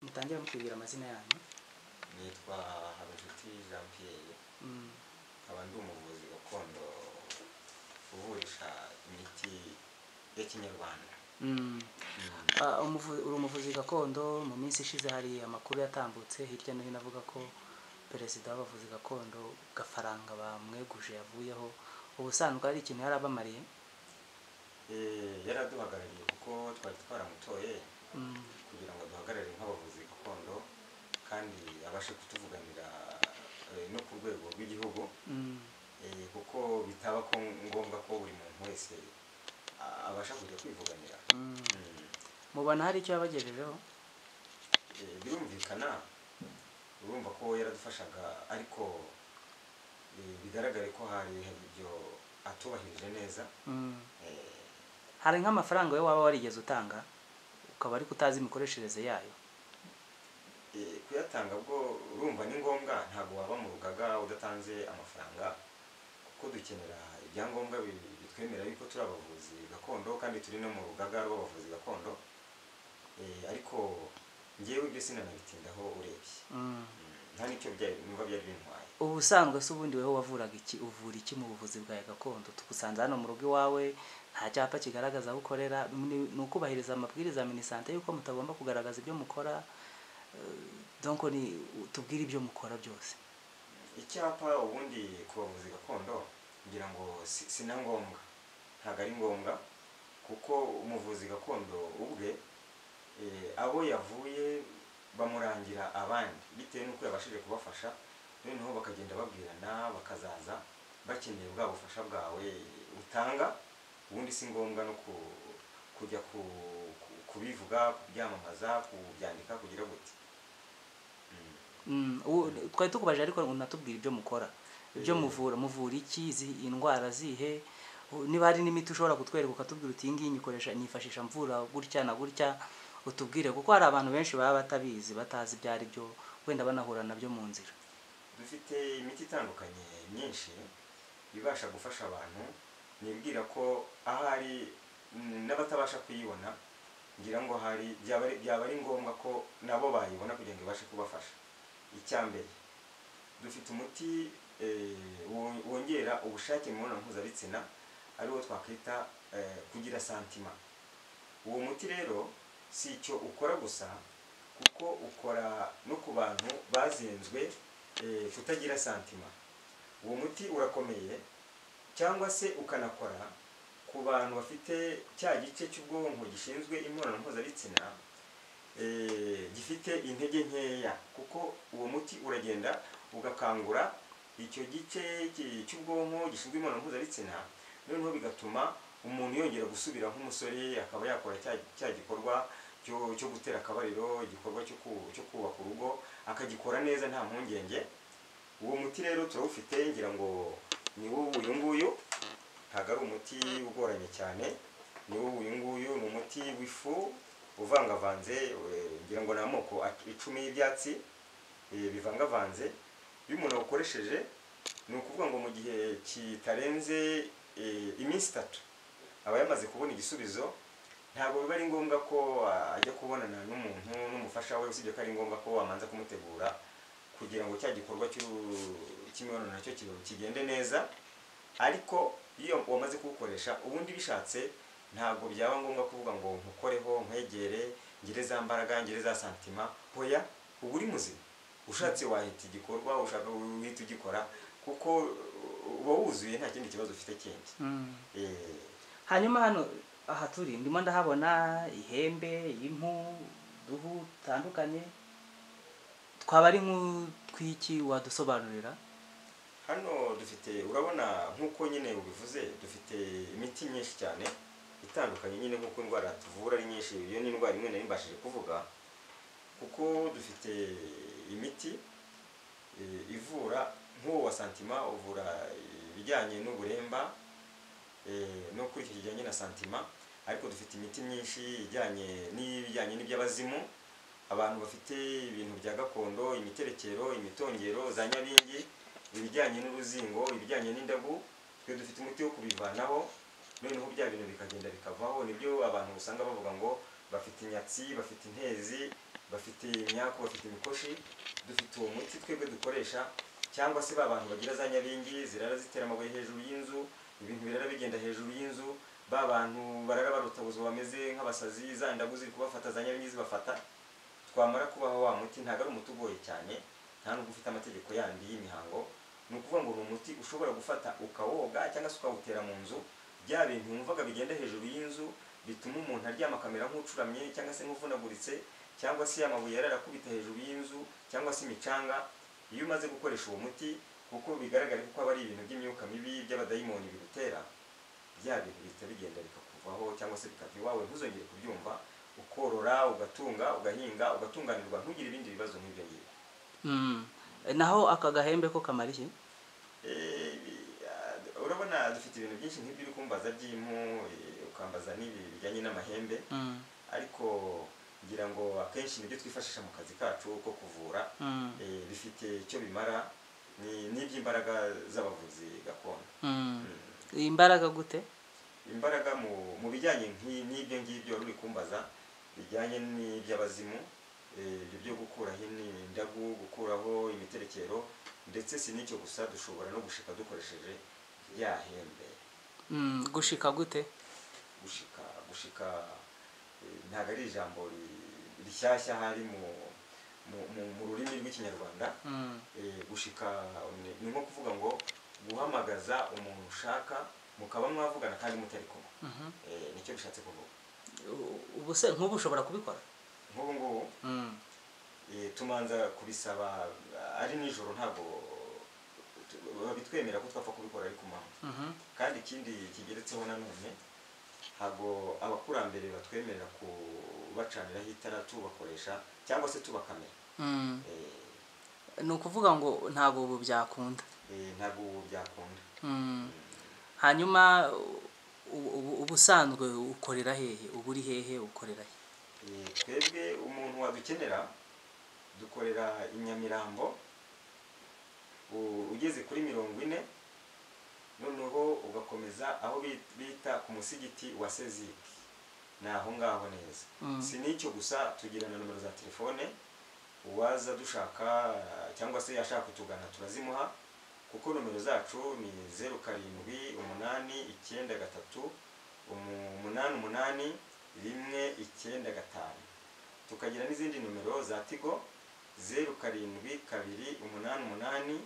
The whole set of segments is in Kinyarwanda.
mutangire mutubwira amazina yanyu nitwa habinshuti jean pierre Mm, nkaba ndi umuvuzi gakondo uvurisha imiti ya kinyarwanda mm. Mm. Ah, umuvu- uri umuvuzi gakondo mu minsi ishize hari amakuru yatambutse hirya no hino avuga ko perezida w'abavuzi gakondo gafaranga bamweguje yavuyeho ubusanzwe ari ikintu yari abamariye Eh, yaraduhagarariye kuko twari twaramutoye Mm, kugira ngo duhagarare nk'abavuzi gakondo kandi abashe kutuvuganira eh, no ku rwego rw'igihugu mm, Eh, kuko bitaba ko ngombwa ko buri muntu wese ah, abasha kujya kwivuganira mm. Mm. mubona hari icyo yabagejejeho Eh, birumvikana urumva ko yaradufashaga ariko eh, bigaragare ko hari hari ibyo atubahirije neza Mm. Eh, hari nk'amafaranga we waba warigeze utanga ukaba ariko utazi imikoreshereze yayo eh, kuyatanga bwo urumva ni ngombwa ntabwo waba mu rugaga udatanze amafaranga kuko dukenera ibyangombwa bi- bitwemerera yuko turi abavuzi gakondo kandi turi no mu rugaga rw'abavuzi gakondo Eh, ariko ngewe ibyo sinanabitindaho urebye Mm. Mm, nta n'icyo byari- numva byari bintwaye ubusanzwe se ubundi weho wavuraga iki uvura iki mu buvuzi bwawe gakondo tugusanze hano mu rugo iwawe nta cyapa kigaragaza aho ukorera ni ni ukubahiriza amabwiriza ya minisante y'uko mutagomba kugaragaza ibyo mukora eh, donc ni tubwire ibyo mukora byose icyapa ubundi ku bavuzi gakondo ngira ngo si- si na ngombwa ntabwo ari ngombwa kuko umuvuzi gakondo ubwe eh, abo yavuye bamurangira abandi bitewe n'uko yabashije kubafasha noneho bakagenda babwirana bakazaza bakeneye bwa bufasha bwawe utanga ubundi si ngombwa no ku- kujya ku- ku- kubivuga kubyamamaza kubyandika kugira gute Mm, Mm. ubu- twari tukubajije ariko unatubwira ibyo mukora ibyo muvura muvura iki izi- indwara zihe u- niba hari n'imiti ushobora kutwereka ukatubwira uti iyi ngiyi nyikoresha nyifashisha mvura gutya na gutya utubwire kuko hari abantu benshi baba batabizi batazi ibyo ari byo wenda banahura nabyo mu nzira dufite imiti itandukanye myinshi ibasha gufasha abantu nibwira ko ahari mm, n'abatabasha kuyibona ngira ngo hari byaba ari- byaba ari ngombwa ko nabo bayibona kugira ngo ibashe kubafasha icya mbere dufite umuti eh, wo- wongera ubushake mu mibonano mpuzabitsina ariwo twakwita eh, kugira santima uwo muti rero si icyo ukora gusa kuko ukora no ku bantu bazenzwe eh, kutagira santima uwo muti urakomeye cyangwa se ukanakora ku bantu bafite cya gice cy'ubwonko gishinzwe imibonano mpuzabitsina eh, gifite intege nkeya kuko uwo muti uragenda ugakangura icyo gice ki- cy'ubwonko gishinzwe imibonano mpuzabitsina noneho bigatuma umuntu yongera gusubira nk'umusore akaba yakora cya, cya gikorwa cyo, cyo gutera akabariro igikorwa cyo ku- cyo kubaka urugo akagikora neza nta mpungenge uwo muti rero turawufite ngira ngo ni wo uyu nguyu ntabwo ari umuti ugoranye cyane ni wo uyu nguyu ni umuti w'ifu uvangavanze eh, ngira ngo ni amoko at- icumi y'ibyatsi eh, bivangavanze iyo umuntu awukoresheje ni ukuvuga ngo mu gihe kitarenze eh, iminsi itatu aba yamaze kubona igisubizo ntabwo biba ari ngombwa ko ah, ajya kubonana n'umuntu n'umufasha we usibye ko ari ngombwa ko wamanza kumutegura kugira ngo cya gikorwa cy'u- cy'imibonano nacyo ki- kigende neza ariko iyo wamaze kuwukoresha ubundi bishatse ntabwo byaba ngombwa kuvuga ngo nkukoreho nkwegere ngire za mbaraga ngire za santima hoya uba uri muzima ushatse wahita igikorwa ushaka uhita ugikora kuko uh, uba wuzuye nta kindi kibazo ufite kindi Mm. Eh, hanyuma hano aha turi ndimo ndahabona ihembe impu uduhu dutandukanye twaba ari nk'utwiki wadusobanurira hano dufite urabona nk'uko nyine ubivuze dufite imiti myinshi cyane itandukanye nyine nk'uko indwara tuvura ari nyinshi iyo ni indwara imwe nari mbashije kuvuga kuko dufite imiti eh, ivura nk'uwo wa santima uvura ibijyanye n'uburemba eh, no kuri icyo kijyanye na santima ariko dufite imiti myinshi ijyanye n'ibijyanye n'iby'abazimu abantu bafite ibintu bya gakondo imiterekero imitongero za nyabingi ibijyanye n'uruzingo ibijyanye n'indagu twe dufite umuti wo kubivanaho noneho bya bintu bikagenda bikavaho nibyo abantu usanga bavuga ngo bafite inyatsi bafite intezi bafite imyaku bafite imikoshi dufite uwo muti twebwe dukoresha cyangwa se ba bantu bagira za nyabingi zirara zitera amabuye hejuru y'inzu ibintu birara bigenda hejuru y'inzu ba bantu barara barutabuza bameze nk'abasazi za ndagu ziri kubafata za nyabingi zibafata twamara kubaho wa muti ntabwo ari umuti ugoye cyane nta nubwo ufite amategeko yandi y'imihango ni ukuvuga ngo ni umuti ushobora gufata ukawoga cyangwa se ukawutera mu nzu bya bintu wumvaga bigenda hejuru y'inzu bituma umuntu aryama akamera nk'ucuramye cyangwa se nk'uvunaguritse cyangwa se amabuye yarara akubita hejuru y'inzu cyangwa se imicanga iyo umaze gukoresha uwo muti kuko bigaragara ko aba ari ibintu by'imyuka mibi by'abadayimoni bigutera bya bintu bihita bigenda bikakuvaho cyangwa se bikava iwawe ntuzongere kubyumva ukorora ugatunga ugahinga ugatunganirwa ntugire ibindi bibazo nk'ibyo ngibyo Mm. naho aka gahembe ko kamara iki Eh, bi- ah, urabona dufite ibintu byinshi nk'ibyo uri kumbaza by'impu eh, ukambaza n'ibi bijyanye n'amahembe Mm. ariko ngira ngo akenshi nibyo twifashisha mu kazi kacu ko kuvura Mm. Eh, bifite icyo bimara ni n'iby'imbaraga z'abavuzi gakondo Mm. Mm. imbaraga gute imbaraga mu mu bijyanye nk'i- n'ibyo ngibyo wari uri kumbaza bijyanye n'iby'abazimu eh, ibyo byo gukuraho indagu gukuraho imiterekero ndetse si n'icyo gusa dushobora no gushika dukoresheje rya hembe Mm, gushika gute gushika gushika eh, ntabwo ari ijambo ri- rishyashya hari mu mu- mu- mu rurimi rw'ikinyarwanda Mm. Eh, gushika ni- ni nko kuvuga ngo guhamagaza umuntu ushaka mukaba mwavugana kandi mutari kumwe Mhm. Eh, nicyo bishatse kuvuga U- ubu se nk'ubu ushobora kubikora nk'ubu ngubu Mm. eh, tumanza kubisaba eh, ari nijoro ntabwo tu- babitwemera ko twapfa kubikora ari ku manywa Mhm. kandi ikindi kigeretseho nanone ntabwo abakurambere batwemerera kubacaniraho itara tubakoresha cyangwa se tubakamera Mm. Eh, ni ukuvuga ngo ntabwo ubu byakunda eh, ntabwo ubu byakunda Mm. hanyuma u- ubu- ubu usanzwe ukorera hehe ubu uri hehe ukorera he Eh, twebwe umuntu wadukenera dukorera i nyamirambo u- ugeze kuri mirongo ine noneho ugakomeza aho bi- bita ku musigiti wa seziki ni aho ngaho neza Mm. si n'icyo gusa tugira na nomero za telefone uwaza dushaka cyangwa se yashaka kutugana turazimuha kuko nomero zacu ni zeru karindwi umunani icyenda gatatu umu- umunani umunani rimwe icyenda gatanu tukagira n'izindi nomero za tigo zeru karindwi kabiri umunani umunani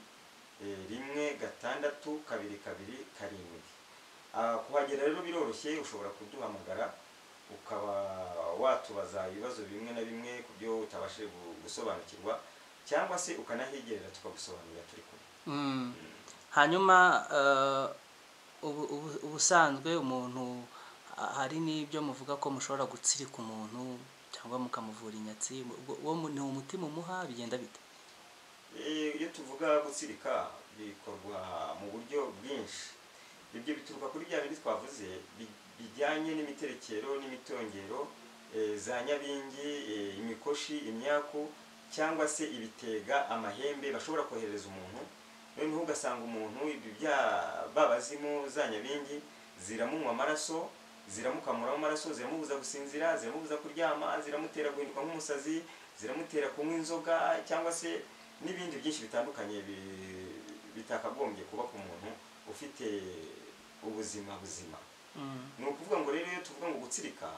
eh, rimwe gatandatu kabiri kabiri karindwi Ah, kuhagera rero biroroshye ushobora kuduhamagara ukaba watubaza ibibazo bimwe na bimwe ku byo utabashije gu- gusobanukirwa cyangwa se ukanahigerera tukagusobanurira turi kumwe Mm. hanyuma eh, ubu- ubu- ubusanzwe umuntu ha- hari n'ibyo muvuga ko mushobora gutsirika umuntu cyangwa mukamuvura inyatsi ubwo- uwo mu- ni umutima umuha bigenda bite Eh, iyo tuvuga gutsirika bikorwa mu buryo bwinshi ibyo bituruka kuri bya bindi twavuze bi- bijyanye n'imiterekero n'imitongero eh, za nyabingi eh, imikoshi imyaku cyangwa se ibitega amahembe bashobora kohereza umuntu noneho ugasanga umuntu ibyo bya babazimu za nyabingi ziramunywa amaraso ziramukamuramo amaraso ziramubuza gusinzira ziramubuza kuryama ziramutera guhinduka nk'umusazi ziramutera kunywa inzoga cyangwa se n'ibindi byinshi bitandukanye bi- bitakagombye kuba ku muntu ufite ubuzima buzima Mm. ni ukuvuga ngo rero iyo tuvuga ngo gutsirika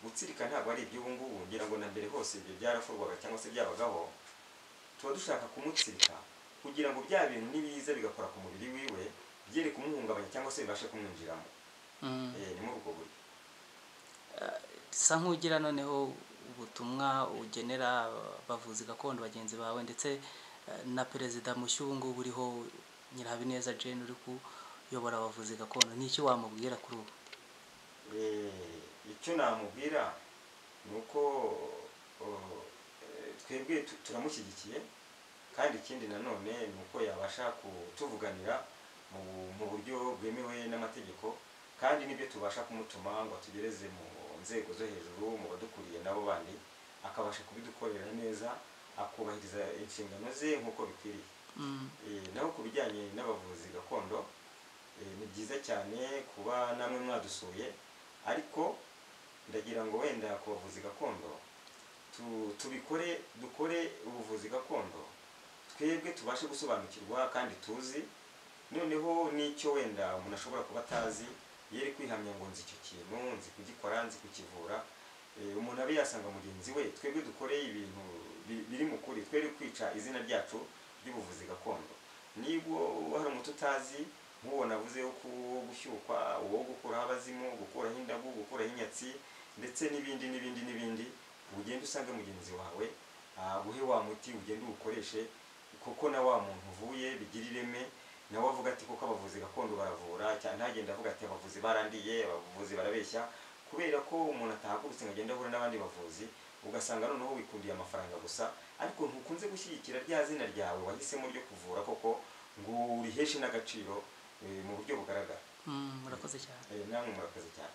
gutsirika ntabwo ari iby'ubu ngubu ngira ngo na mbere hose ibyo byarakorwaga cyangwa se byabagaho tuba dushaka kumutsirika kugira ngo bya bintu nibiza bigakora ku mubiri wiwe byere kumuhungabanya cyangwa se bibashe kumwinjiramo Mm. Eh, ni muri ubwo buryo sa nk'ugira noneho ubutumwa ugenera abavuzi gakondo bagenzi bawe ndetse eh, na perezida mushya ubu ngubu uriho nyirahabineza jane uri kuyobora abavuzi gakondo ni iki wamubwira kuri ubu Eh, icyo namubwira ni uko oh, eh, twebwe tu- turamushyigikiye kandi ikindi nanone ni uko yabasha kutuvuganira mu mu buryo bwemewe n'amategeko kandi n'ibyo tubasha kumutuma ngo atugereze mu nzego zo hejuru mu badukuriye nabo bandi akabasha kubidukorera neza akubahiriza inshingano ze nk'uko bikwiriye Mm. Eh, naho ku bijyanye n'abavuzi gakondo eh, ni byiza cyane kuba namwe mwadusuye ariko ndagira ngo wenda ku bavuzi gakondo tu- tubikore dukore ubuvuzi gakondo twebwe tubashe gusobanukirwa kandi tuzi noneho n'icyo wenda umuntu ashobora kuba atazi yere kwihamya ngo nzi icyo kintu nzi kugikora nzi kukivura Eh, umuntu abe yasanga mugenzi we twebwe dukore ibintu bi- biri mu kuri twere kwica izina ryacu ry'ubuvuzi gakondo nibwo hari umuti utazi nk'uwo navuze wo ku- gushyukwa uwo gukuraho abazimu gukuraho indagu gukuraho inyatsi ndetse n'ibindi n'ibindi n'ibindi ugende usange mugenzi wawe aguhe wa muti ugende uwukoreshe kuko na wa muntu uvuye bigira ireme nawe avuga ati kuko abavuzi gakondo baravura cyane ntagende avuga ati abavuzi barandiye abavuzi barabeshya kubera ko umuntu atahagurutse ngo agende ahura n'abandi bavuzi ugasanga noneho wikundiye amafaranga gusa ariko ntukunze gushyigikira rya zina ryawe wahisemo ryo kuvura koko ngo uriheshe n'agaciro eh, mu buryo bugaragara Mm, murakoze cyane Eh, namwe murakoze cyane